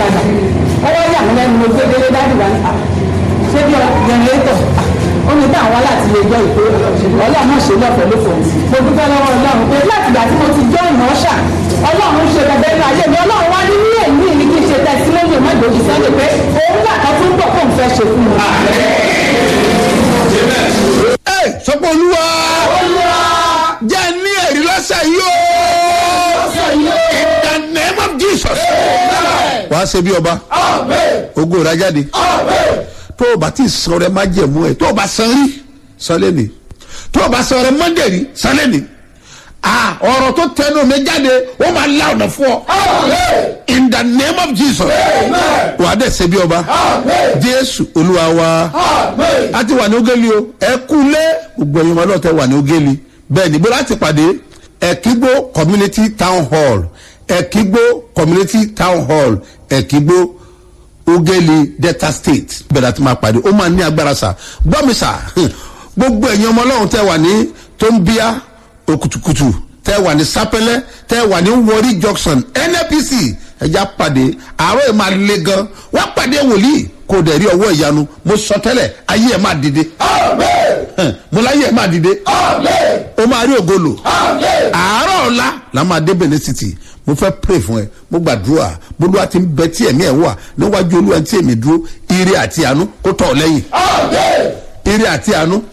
ọ̀kadà ọwọ́ yà mí lẹ́nu mo gbé délé dájú wa ní à ṣé bí jẹnẹrétọ̀ ó ní táwọn aláàtì lè jọ ìpè ọlọ́run ṣe lọ́fẹ̀ẹ́ ló fọ̀ mo dúpẹ́ lọ́wọ́ ọlọ́run pé láti ìgbà tí mo ti jọ́ ìmọ̀ ṣà ọlọ́run ṣe bẹ̀bẹ̀ inú ayé mi ọlọ́run wá ní ní èmi ní kí n ṣe tẹsílẹ́yìn mọ́jọ́jì sọ́dọ̀ pé òun gbà kan tó ń bọ̀ fóun fẹ́ ṣe fún mi. ẹ sọpọ olúwa jẹ́ ní ẹ̀rí lọ́sẹ̀ yìí o in the name of jesus wàá ṣe bí ọba ogo rà jáde tó o bá ti san rẹ má jẹ̀mú ẹ tó o bá san rí san lẹ́nìí tó o bá san rẹ mọ́ndé rí san lẹ́nìí ah ọ̀rọ̀ tó tẹnu mi jáde ó máa la ọ̀nà fún ọ in the name of jesus wàá dẹ̀ ṣe bí ọba jésù olúwa wa a ti wà ní ogeli o ẹ kú lé gbogbo ẹ̀yin ọmọ náà tẹ wà ní ogeli bẹ́ẹ̀ ni bó láti pàdé ẹ̀kígbó community town hall ẹ̀kígbó community town hall ẹ̀kígbó ogeli delta state bẹ́ẹ̀ láti máa pàdé ó máa ní agbára sà gbọ́ mi sà gbogbo ẹ̀yin ọmọ ọlọ́run tẹ wà ní tombia okutukutu tẹ wà ní sapẹlẹ tẹ wà ní wọrí junction nnpc ẹja pàdé àárọ̀ ẹ̀ máa le gan wọ́n pàdé wòlíì kò dẹ̀ rí ọwọ́ ìyanu mo sọ tẹ́lẹ̀ ayé ẹ̀ máa dìde mo láyé ẹ̀ máa dìde o máa rí ògolo àárọ̀ ọ̀la la máa dé benin city mo fẹ́ pray fún ẹ mo gbàdúrà bolúwa ti ń bẹ tí ẹ̀mí ẹ̀ wà níwájú olúwa tí èmi dúró ire àti àánú kó tọ̀ ọ́ lẹ́yìn ire àti àánú